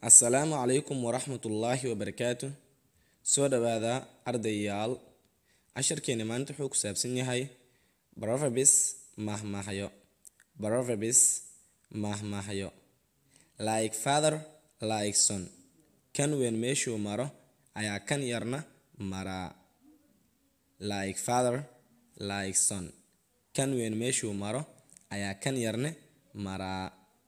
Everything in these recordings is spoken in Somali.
assalaamu calaykum waraxmatullaahi wabarakaatu soo dhowaada ardayaal casharkeeni maanta wuxuu ku saabsan yahay proverbs mahmahyo proverbs mahmahyo like father like son kan weyn meeshuu maro ayaa kan yarna maraa like father like son kan weyn meeshuu maro ayaa kan yarne maraa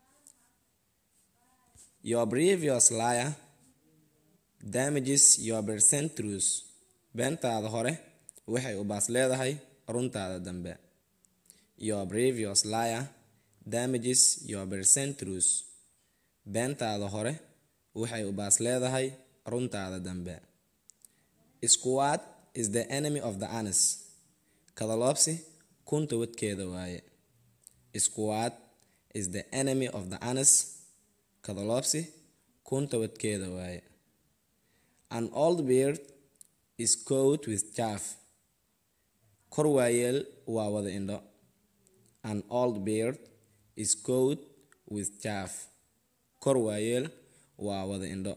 Your previous liar damages your present truth. Beentaada hore waxay u baas leedahay runtaada dambe. Your previous liar damages your present truth. Beentaada hore waxay u baas leedahay runtaada dambe. Squad is the enemy of the honest. Kadaloobsi kunta wadkeeda waaye. Squad is the enemy of the honest. kadaloobsi kunta wadkeeda waaye an old beard is coat with chaff kor waayeel waa wada indho an old beard is coat with chaff kor waayeel waa wada indho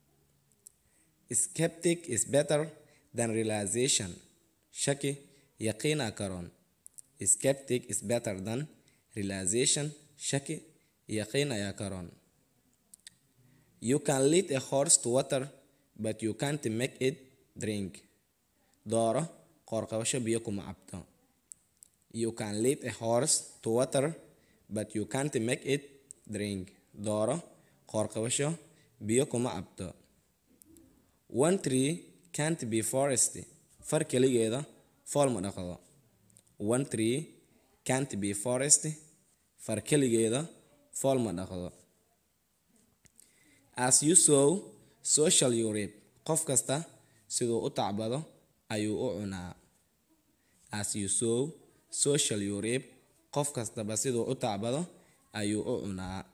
skeptic is better than realization shaki yaqiina karoon skeptic is better than realization shaki yaqiin ayaa karoon You can lead a horse to water, but you can't make it drink. Dooro qoorqabasho biyo kuma cabto. You can lead a horse to water, but you can't make it drink. Dooro qoorqabasho biyo kuma cabto. One tree can't be forest. Far keligeeda fool ma dhaqdo. One tree can't be forest. Far keligeeda fool ma dhaqdo. as you sow so shall you reap qof kasta siduu u tacbado ayuu u cunaa as you sow so shall you reap qof kastaba siduu u tacbado ayuu u cunaa